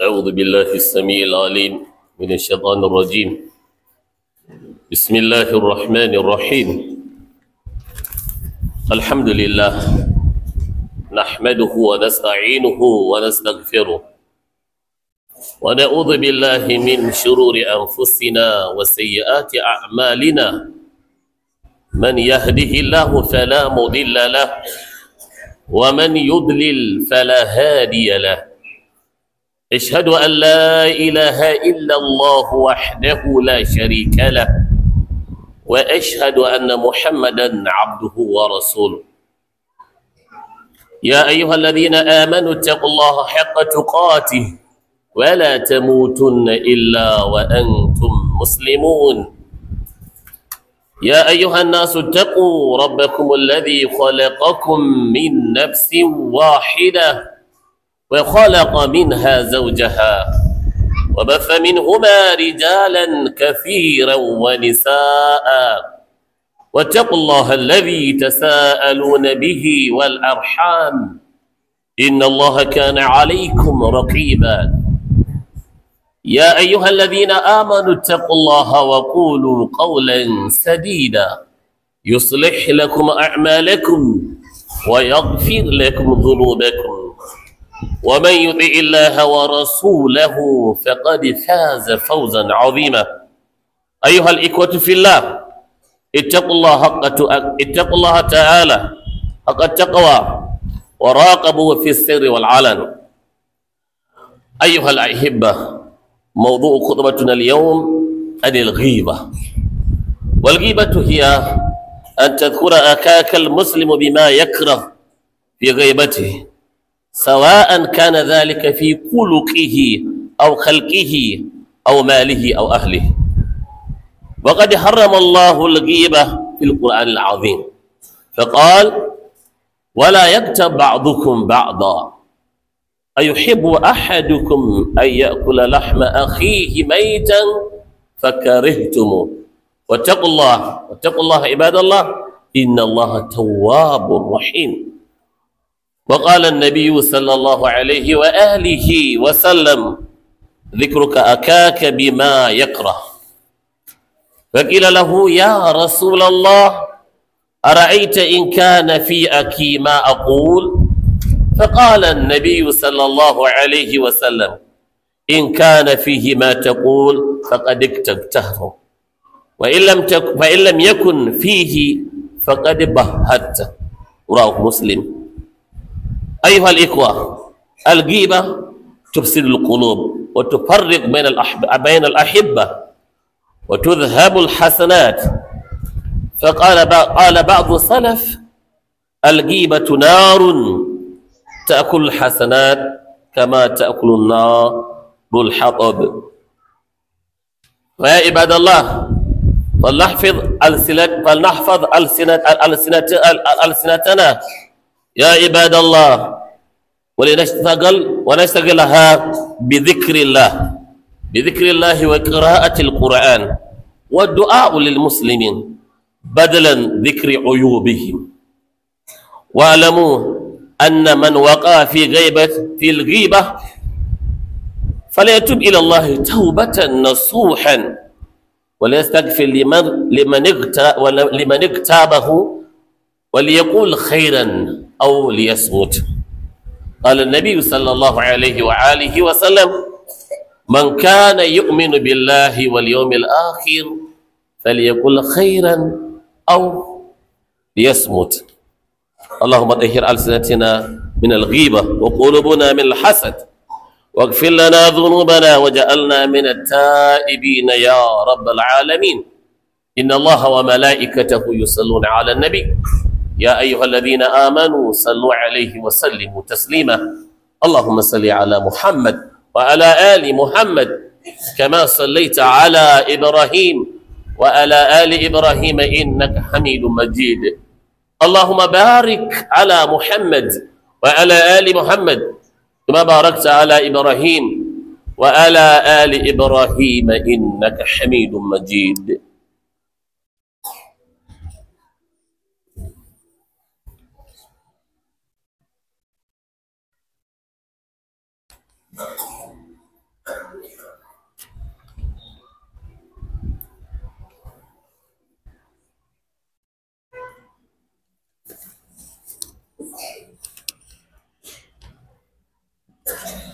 أعوذ بالله السميع العليم من الشيطان الرجيم بسم الله الرحمن الرحيم الحمد لله نحمده ونستعينه ونستغفره ونعوذ بالله من شرور أنفسنا وسيئات أعمالنا من يهده الله فلا مضل له ومن يضلل فلا هادي له اشهد ان لا اله الا الله وحده لا شريك له واشهد ان محمدا عبده ورسوله يا ايها الذين امنوا اتقوا الله حق تقاته ولا تموتن الا وانتم مسلمون يا ايها الناس اتقوا ربكم الذي خلقكم من نفس واحده وخلق منها زوجها وبث منهما رجالا كثيرا ونساء واتقوا الله الذي تساءلون به والارحام ان الله كان عليكم رقيبا يا ايها الذين امنوا اتقوا الله وقولوا قولا سديدا يصلح لكم اعمالكم ويغفر لكم ذنوبكم ومن يطع الله ورسوله فقد فاز فوزا عظيما ايها الاخوه في الله اتقوا الله حق اتقوا الله تعالى حق التقوى وراقبوا في السر والعلن ايها الاحبه موضوع خطبتنا اليوم عن الغيبه والغيبه هي ان تذكر اخاك المسلم بما يكره في غيبته سواء كان ذلك في خلقه أو خلقه أو ماله أو أهله وقد حرم الله الغيبة في القرآن العظيم فقال ولا يكتب بعضكم بعضا أيحب أحدكم أن يأكل لحم أخيه ميتا فكرهتم واتقوا الله واتقوا الله عباد الله إن الله تواب رحيم وقال النبي صلى الله عليه وآله وسلم ذكرك أكاك بما يكره فقيل له يا رسول الله أرأيت إن كان في أكي ما أقول فقال النبي صلى الله عليه وسلم إن كان فيه ما تقول فقد اكتبته وإن لم, تك فإن لم يكن فيه فقد بهته رواه مسلم أيها الإخوة الغيبة تفسد القلوب وتفرق بين الأحب... بين الأحبة وتذهب الحسنات فقال ب... قال بعض السلف الغيبة نار تأكل الحسنات كما تأكل النار الحطب ويا عباد الله فلنحفظ ألسنة فلنحفظ ألسنة ألسنة ألسنتنا يا عباد الله ولنشتغل ونشتغلها بذكر الله بذكر الله وقراءة القرآن والدعاء للمسلمين بدلا ذكر عيوبهم واعلموا أن من وقع في غيبة في الغيبة فليتوب إلى الله توبة نصوحا وليستغفر لمن لمن لمن اغتابه وليقول خيرا أو ليصمت قال النبي صلى الله عليه وآله وسلم من كان يؤمن بالله واليوم الآخر فليقل خيرا أو ليصمت اللهم طهر ألسنتنا من الغيبة وقلوبنا من الحسد واغفر لنا ذنوبنا وجعلنا من التائبين يا رب العالمين إن الله وملائكته يصلون على النبي يا أيها الذين آمنوا صلوا عليه وسلموا تسليما اللهم صل على محمد وعلى آل محمد كما صليت على إبراهيم وعلى آل إبراهيم إنك حميد مجيد اللهم بارك على محمد وعلى آل محمد كما باركت على إبراهيم وعلى آل إبراهيم إنك حميد مجيد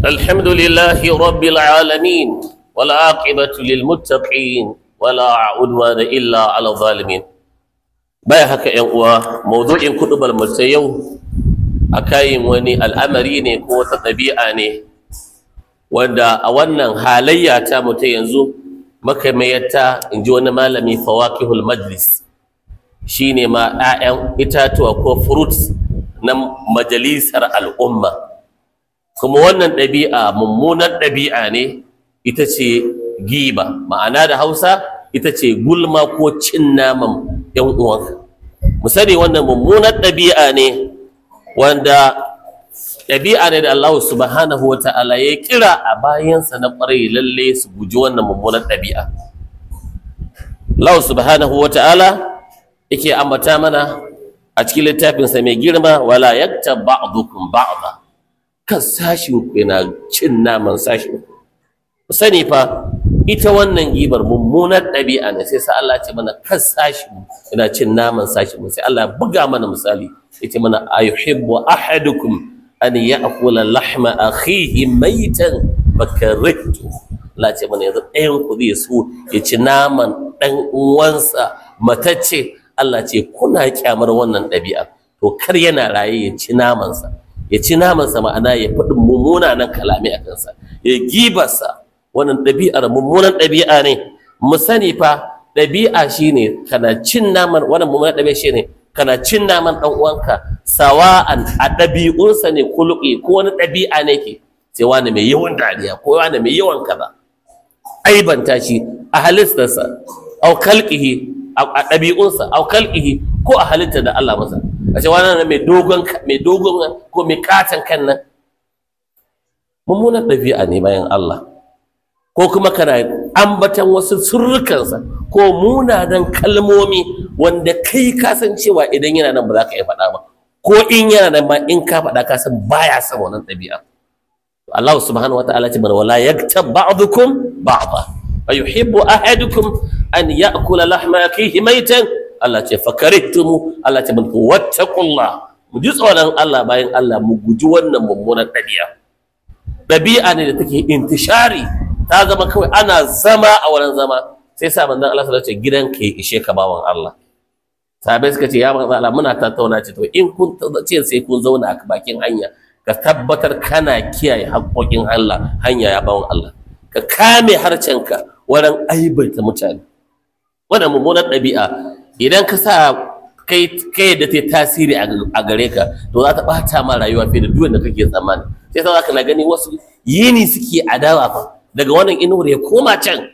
الحمد لله رب العالمين والعاقبة للمتقين ولا عدوان إلا على الظالمين baya haka ‘yan uwa mawdu'in kuɗubar mace yau a kayin wani al'amari ne ko wata ɗabi'a ne wanda a wannan halayya ta mutu yanzu makamayarta in ji wani malami fawakihul majlis shi ne ma ‘ya'yan itatuwa ko fruits na majalisar al'umma kuma wannan ɗabi'a mummunar ɗabi'a ne ita ce giba ma'ana da hausa ita ce gulma ko cin naman ‘yan uwanka mu sani wannan mummunar ɗabi'a ne wanda ɗabi'a ne da Allah subhanahu wa ta'ala ya kira a bayansa na ƙwarai lalle su guji wannan mummunar ɗabi'a Allah subhanahu wa ta'ala yake ambata mana a cikin littafinsa mai girma wala yakta ba'dukum ba'da kan sashin ku yana cin naman sashin ku sani fa ita wannan gibar mummunar ɗabi'a ne sai sa Allah ce mana kan sashin yana cin naman sashin mu sai Allah buga mana misali yace mana ayuhibbu ahadukum an ya'kula lahma akhihi maitan fakarihtu Allah ce mana yanzu ɗayan ku zai so ya ci naman ɗan uwansa matacce Allah ce kuna kyamar wannan ɗabi'a to kar yana raye ya ci namansa ya ci namansa ma'ana ya faɗi mummunanan kalami a kansa ya gibarsa wannan ɗabi'ar mummunan ɗabi'a ne mu sani fa ɗabi'a shine kana cin naman wannan mummunan ɗabi'a shine kana cin naman ɗan uwanka sawa'an a ɗabi'unsa ne kuluki ko wani ɗabi'a ne ke sai wani mai yawan dariya ko wani mai yawan kaza aibanta shi a halittarsa au kalqihi a ɗabi'unsa au kalqihi ko a halitta da Allah masa a ce wani mai dogon mai dogon ko mai katon kan nan mummunan ɗabi'a ne bayan Allah ko kuma kana ambatan wasu surrukansa ko munanan kalmomi wanda kai ka san cewa idan yana nan ba za ka iya faɗa ba ko in yana nan ma in ka faɗa ka san baya son wannan ɗabi'a Allah subhanahu wa ta'ala ce mana wala yaktab ba'dukum ba'da wa yuhibbu ahadukum an ya'kula lahma akihi maitan Allah ce fakarihtum Allah ce mun wattaqullah mu ji tsoron Allah bayan Allah mu guji wannan mummunan ɗabi'a ɗabi'a ne da take intishari ta zama kawai ana zama a wurin zama sai sa manzon Allah sallallahu alaihi wasallam gidanka ya ishe ka bawan Allah sahabbai suka ce ya manzon Allah muna tattauna ce to in kun ce sai kun zauna a bakin hanya ka tabbatar kana kiyaye haƙoƙin Allah hanya ya bawan Allah ka kame harcenka wurin aibaita mutane wannan mummunar ɗabi'a idan ka sa kai kai da ta tasiri a gare ka to za ta ɓata ma rayuwa fiye da duk da kake tsammani sai sa za ka na gani wasu yini suke adawa fa daga wannan inuwar ya koma can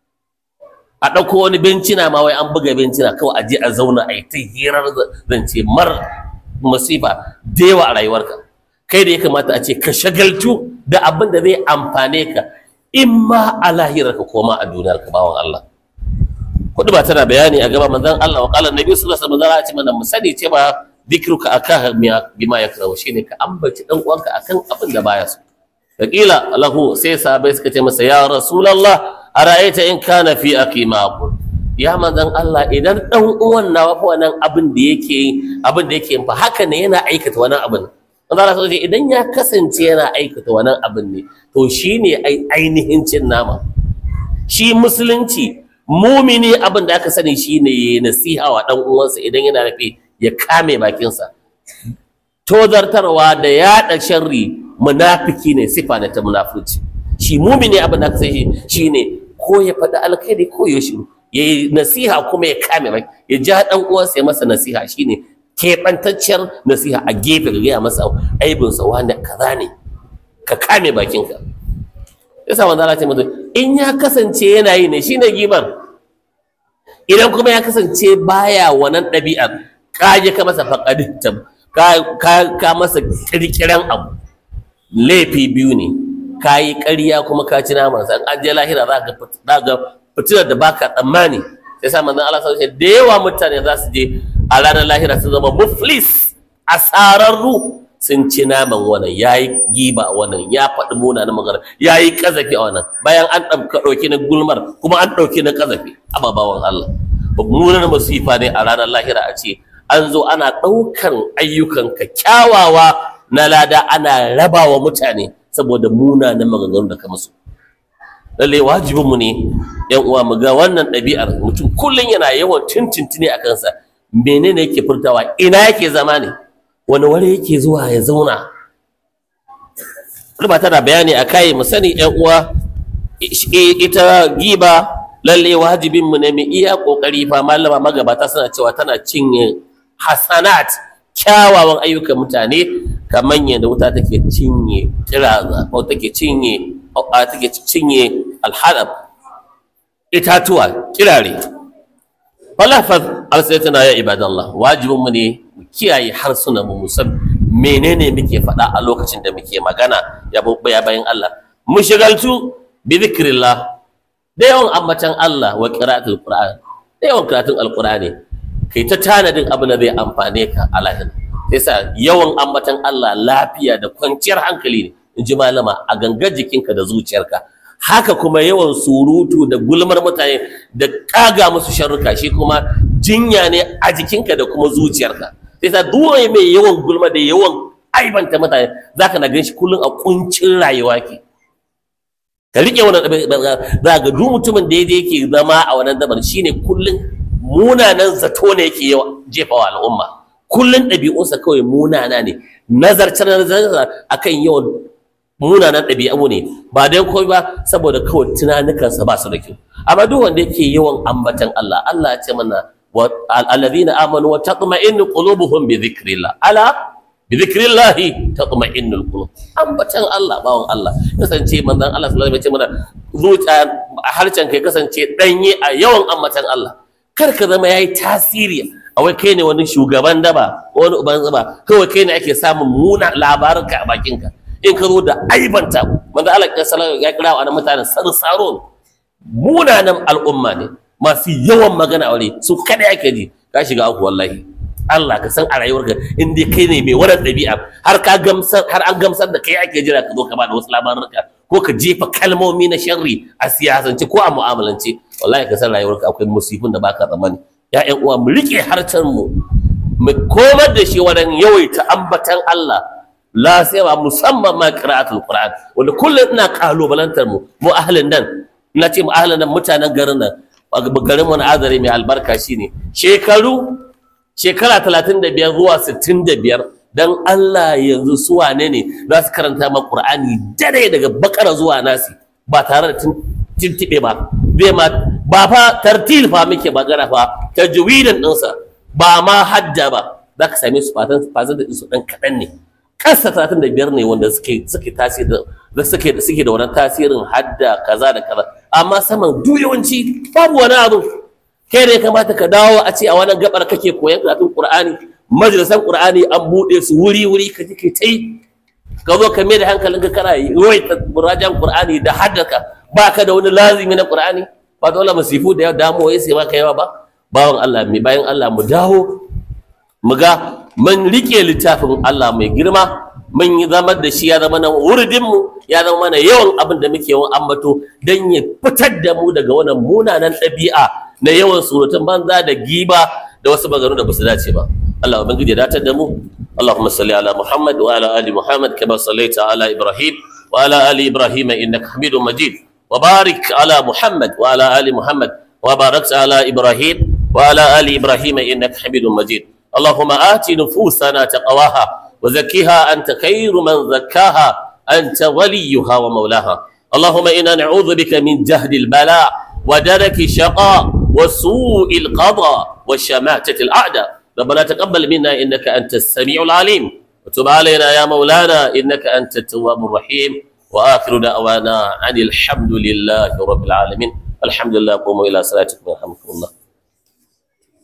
a ɗauko wani bencina ma wai an buga bencina kawai a je a zauna a yi ta hirar zance mar masifa da yawa a rayuwarka kai da ya kamata a ce ka shagaltu da abin da zai amfane ka in ma a lahirarka ko ma a duniyar ka bawan Allah kudu ba tana bayani a gaba manzon Allah wa qala nabi sallallahu alaihi wasallam ce mana mu sani cewa dikruka aka bima yakrahu shine ka ambaci dan uwanka akan abin da baya so Fakila lahu sai sahabai suka ce masa ya Rasulallah a ra'aita in kana fi aqima ya manzon Allah idan dan uwan nawa fa wannan abin da yake yi abin da yake fa haka ne yana aikata wannan abin manzon Allah sai idan ya kasance yana aikata wannan abin ne to shine ainihin cin nama shi musulunci mumini abin da aka sani shine nasiha wa dan uwansa idan yana rafe ya kame bakinsa tozartarwa da yaɗa sharri munafiki ne sifa ne ta munafurci shi mumini abin da aka sai shi ne ko ya faɗi alkhairi ko ya shiru ya yi nasiha kuma ya kame bai ya ja ɗan uwansa ya masa nasiha shine keɓantacciyar nasiha a gefe ga gaya masa aibinsa wanda kaza ne ka kame bakinka yasa wanda Allah ce mutum in ya kasance yana yi ne shine gibar idan kuma ya kasance baya wannan ɗabi'ar ka je ka masa faƙadin ka masa ƙirƙiran abu laifi biyu ne ka yi ƙarya kuma ka ci naman sa an je lahira za ka ga fitilar da baka tsammani sai sa manzon Allah sallallahu alaihi da yawa mutane za su je a ranar lahira su zama muflis asararru sun ci naman wannan yayi giba a wannan ya faɗi munanan magana yayi kazafi a wannan bayan an ɗauki na gulmar kuma an ɗauki na kazafi ababawan Allah mummunar masifa ne a ranar lahira a ce an zo ana ɗaukan ayyukanka kyawawa na lada ana raba wa mutane saboda munanan maganganu da ka musu lalle wajibinmu ne yan uwa mu ga wannan ɗabi'ar mutum kullum yana yawan tintintini a kansa menene yake furtawa ina yake zama ne wani wani yake zuwa ya zauna ba tana bayani a kai mu sani yan uwa ita giba lalle wajibinmu ne mu iya kokari fa malama magabata suna cewa tana cinye hasanat kyawawan ayyukan mutane kamar yadda wuta take cinye kiraza ko take cinye a take cinye alhalab itatuwa kirare falafaz alsaytana ya ibadallah wajibin mu ne mu kiyaye harsunan mu musan menene muke faɗa a lokacin da muke magana ya ya bayan Allah mu shigaltu bi zikrillah da yawan ambatan Allah wa qira'atul qur'an da yawan karatun alqur'ani kai ta tanadin abu da zai amfane ka a lahira yasa yawan ambatan Allah lafiya da kwanciyar hankali ne in ji malama a gangar jikinka da zuciyarka haka kuma yawan surutu da gulmar mutane da kaga musu sharruka shi kuma jinya ne a jikinka da kuma zuciyarka yasa duk mai yawan gulma da yawan aibanta mutane zaka na gan shi kullum a kuncin rayuwa ke ka rike wannan za ga duk mutumin da yake zama a wannan dabar shine kullum munanan zato ne yake jefawa al'umma kullun ɗabi'unsa kawai munana ne nazarce nazarce akan yawan munanan ɗabi'u ne ba dai kawai ba saboda kawai tunanukansa ba su da kyau amma duk wanda yake yawan ambatan Allah Allah ya ce mana alladhina amanu wa tatma'innu qulubuhum bi dhikrillah ala bi dhikrillah tatma'innu qulub ambatan Allah bawon Allah kasance manzon Allah sallallahu alaihi wasallam ya ce mana zuciya harcen kai kasance danye a yawan ambatan Allah kar ka zama yayi tasiri a wai kai ne wani shugaban daba wani uban zaba kawai kai ne ake samun muna labarinka a bakinka in ka zo da aibanta manzo Allah ya sallallahu ya kira wa mutanen sarsaro munanan al'umma ne masu yawan magana aure su kada yake ji ka shiga aku wallahi Allah ka san a rayuwarka in dai kai ne mai wannan ɗabi'a har ka gamsar har an gamsar da kai ake jira ka zo ka bada wasu labaruka ko ka jefa kalmomi na sharri a siyasance ko a mu'amalance wallahi ka san rayuwarka akwai musifin da baka tsammani ya ƴan uwa mu rike harcen mu mu komar da shi wadan yawaita ambatan Allah la sai ba musamman ma qira'atul qur'an wanda kullum ina kalubalantar mu mu ahlin nan ina ce mu ahlin nan mutanen garin nan garin mu na azare mai albarka shine shekaru shekara 35 zuwa 65 dan Allah yanzu su wane ne za su karanta ma Qur'ani dare daga bakara zuwa nasi ba tare da tintibe ba bai ma ba fa tartil fa muke magana fa tajwidin ɗinsa ba ma hadda ba za ka same su fatan fatan da su ɗan kaɗan ne kasa talatin da biyar ne wanda suke suke tasiri da suke da suke da wannan tasirin hadda kaza da kaza amma saman duk yawanci babu wani abu kai ne kamata ka dawo a ce a wannan gabar kake koyan karatun Qur'ani majalisan Qur'ani an buɗe su wuri wuri ka ji kai tai ka zo ka mai da hankalin ka kana yawaita murajan Qur'ani da haddaka baka da wani lazimi na Qur'ani ba dole masifu da yawa damuwa sai maka yawa ba bawan Allah mai bayan Allah mu dawo mu ga mun rike littafin Allah mai girma mun yi zama da shi ya zama na wurdin mu ya zama mana yawan abin da muke yawan ambato dan ya fitar da mu daga wannan munanan ɗabi'a na yawan surutun banza da giba da wasu maganu da basu dace ba Allah ubangiji ya datar da mu اللهم صل على محمد وعلى ال محمد كما صليت على ابراهيم وعلى ال ابراهيم انك حميد مجيد وبارك على محمد وعلى ال محمد وباركت على ابراهيم وعلى ال ابراهيم انك حميد مجيد اللهم آت نفوسنا تقواها وزكها أنت خير من زكاها أنت وليها ومولاها اللهم إنا نعوذ بك من جهد البلاء ودرك الشقاء وسوء القضاء وشماتة الأعداء ربنا تقبل منا إنك أنت السميع العليم وتب علينا يا مولانا إنك أنت التواب الرحيم وآخر دعوانا عن الحمد لله رب العالمين الحمد لله قوموا إلى صلاتكم يرحمكم الله